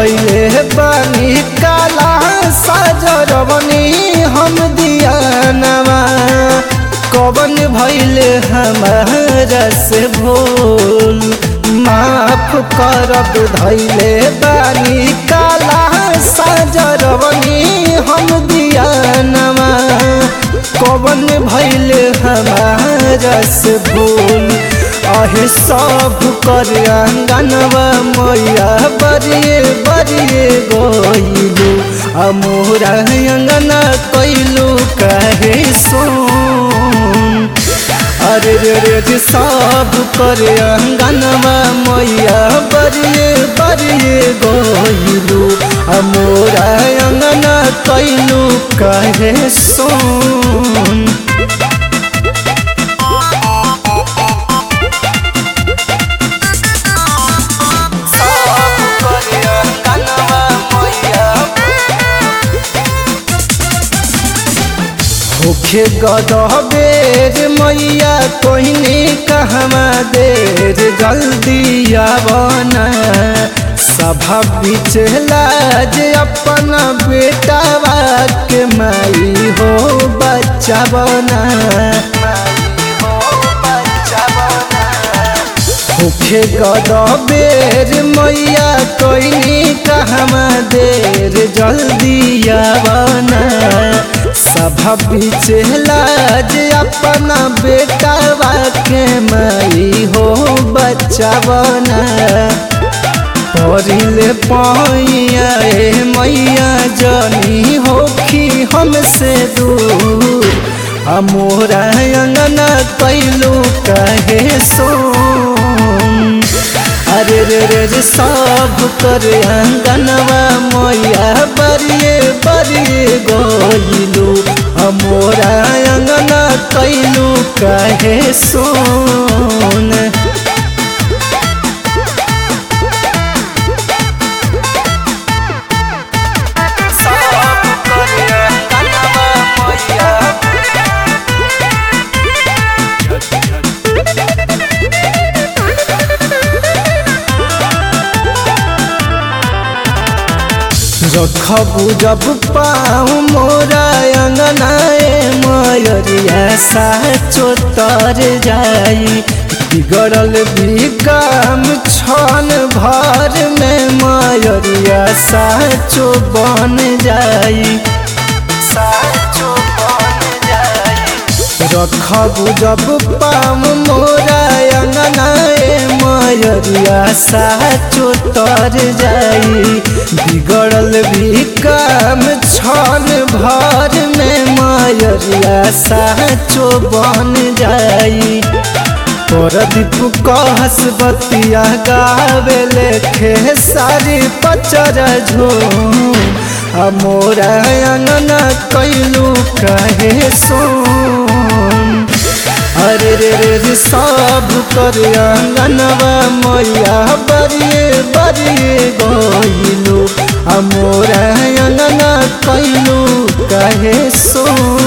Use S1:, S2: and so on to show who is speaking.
S1: धैले बानी काला साजरवनी हम दियानवा कवन भैले हमारा से भूल माफ करब धैले बानी काला साजरवनी हम दियानवा कवन भैले हमारा से भूल आहे सब कर अंगनवा मैया बरिए बरिए गइलू आ मोरा अंगना कैलू कहे सुन अरे रे रे रे सब कर अंगनवा मैया बरिए बरिए गइलू आ मोरा अंगना कैलू कहे सुन होखे गदबेर मैया कोइनी कहमा देर जल्दी आवना सभा बीच लाज अपन बेटावा के माई हो बच्चा बना होखे गदबेर मैया कोइनी कहमा देर जल्दी आवना सभा बीच लाज अपना बेटावा के माई हो बच्चा बना परिले पैया ए मैया जनी होखी हमसे दूर आ मोरा अंगना कैलू कहे सोन अरे रे रे रे सब कर अंगनवा मैया बरिए बरिए गइलू मोरा अंगना कैलू कहे सोन रखबू जब पाऊ मोरा अंगनाए मयरिया साचो तर जाई बिगड़ल भी काम छन भर में मयरिया साचो बन जाई साचो बन जाई रखबू जब पाम मोरा अंगनाए मयरिया साचो तर जाई बिगड़ल भी काम छन भर में मयरिया साचो बन जाई परदीप कहस बतिया गावे लेखे सारी पचर झूम आ मोरा अंगना कैलू कहे सोन अरे रे रे रे सब कर अंगनवा मैया बरिए बरिए गइलू आ मोरा अंगना कैलू कहे सोन